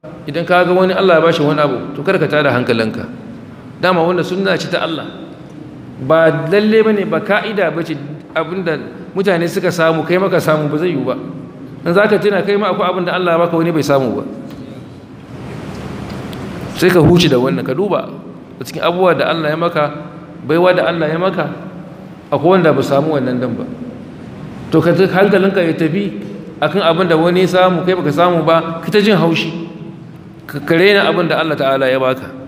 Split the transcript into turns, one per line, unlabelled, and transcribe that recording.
idan ka ga wani Allah ya bashi wani abu to kada ka tada hankalinka dama wanda sunna ce ta Allah ba lalle bane ba ka'ida bace abinda mutane suka samu kai maka samu ba zai yiwu ba in zaka tuna kai ma akwai abinda Allah ya baka wani bai samu ba sai ka huce da wannan ka duba a cikin abubuwa da Allah ya maka baiwa da Allah ya maka akwai wanda ba samu wannan dan ba to ka hankalinka ya tafi akan abin da wani samu kai baka samu ba ka ta jin haushi ka kare na abin da Allah ta'ala ya baka